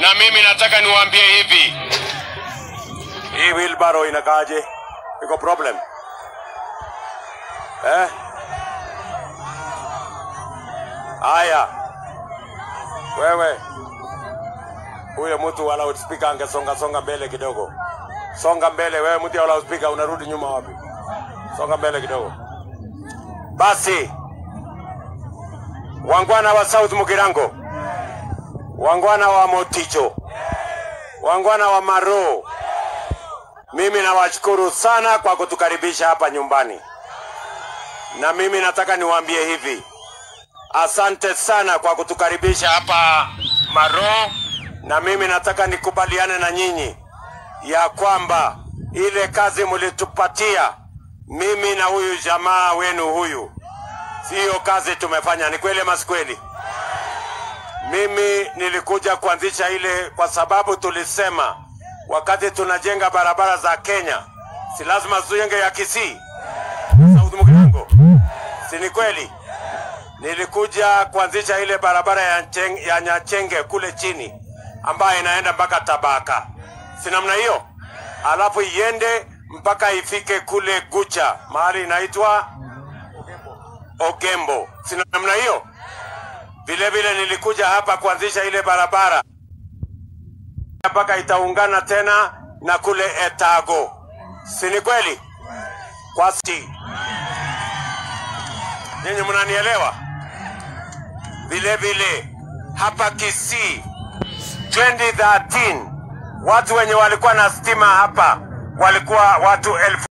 na mimi nataka niwaambie hivi, Hii wheelbarrow inakaaje? Iko problem? Eh? Haya. Wewe. Huyo mtu wa loudspeaker angesonga songa mbele kidogo. Songa mbele wewe mtu wa loudspeaker unarudi nyuma wapi? Songa mbele kidogo. Basi. Wangwana wa South Mugirango. Wangwana wa Moticho. Wangwana wa Maro. Mimi nawashukuru sana kwa kutukaribisha hapa nyumbani, na mimi nataka niwaambie hivi, asante sana kwa kutukaribisha hapa Maro, na mimi nataka nikubaliane na nyinyi ya kwamba ile kazi mlitupatia mimi na huyu jamaa wenu huyu, siyo kazi tumefanya. Ni kweli ama si kweli? Mimi nilikuja kuanzisha ile kwa sababu tulisema wakati tunajenga barabara za Kenya, si lazima tujenge ya Kisii, South Mugirango, si ni kweli? Nilikuja kuanzisha ile barabara ya, Ncheng, ya Nyachenge kule chini ambayo inaenda mpaka Tabaka, si namna hiyo, alafu iende mpaka ifike kule Gucha mahali inaitwa Ogembo, si namna hiyo? Vile vile nilikuja hapa kuanzisha ile barabara mpaka itaungana tena na kule Etago, si ni kweli? Kwa si nyinyi mnanielewa? Vile vile hapa Kisii 2013 watu wenye walikuwa na stima hapa walikuwa watu elfu